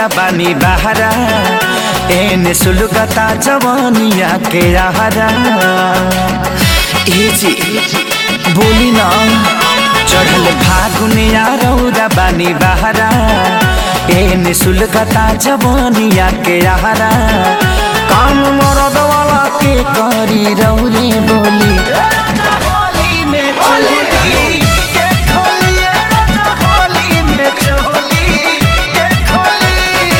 बानी बहरा एने सुलगता जवानिया के आहरा ए जी बोली ना चढ़ल फागुनिया रौदा बानी बहरा एने सुलगता जवानिया के आहरा काम मरद वाला के करी रौरे बोली होली में चली के खोली होली में चली के खोली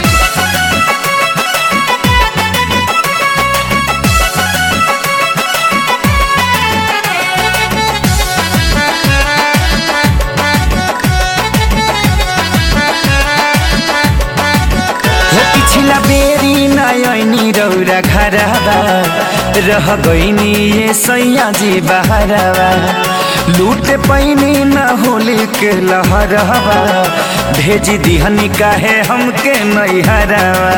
हो पिछला बेरी नयनी रौरा घरवा रह गईनी ये सैया जी बहरवा लूट पैनी न होली के लहरवा भेज दिहनी काहे हमके नैहरवा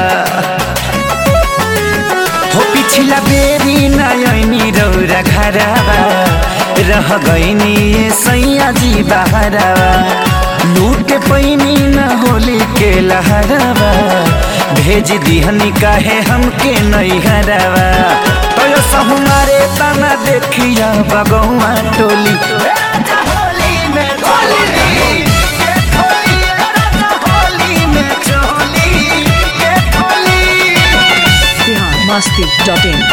हो पिछला बेरी नयनी रौरा घरवा रह गईनी ये सैया जी बहरवा लूट पैनी न होली के लहरवा भेज दिहनी काहे हमके नैहरवा तो हमारे तना देखिया बगौआ टोली होली में चोली के खोली, होली में चोली के खोली। बिहार मस्ती डॉट इन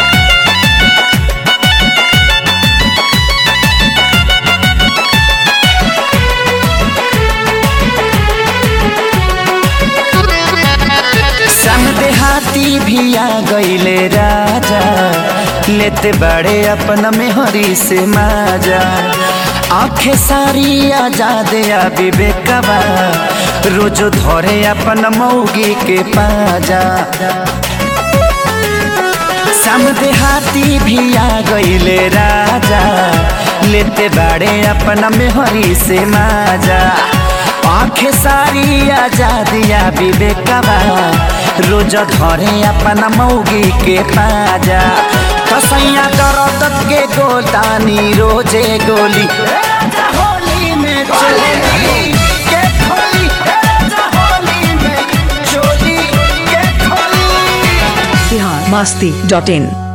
समदे हाथी भी आ गईले राजा लेते बड़े अपन में हरी से माजा आंखें सारी आजाद आ विवेकवा रोज धरे अपन मौगी के पाजा समदे हाथी भी आ गईले राजा लेते बड़े अपन में हरी से माजा आंखें सारी आजादिया विवेकवा रोज धरे अपन मौगी के पाजा कसैया दर्द के गोदानी रोजे गोली होली में चोली के खोली होली में चोली के खोली बिहार मस्ती डॉट इन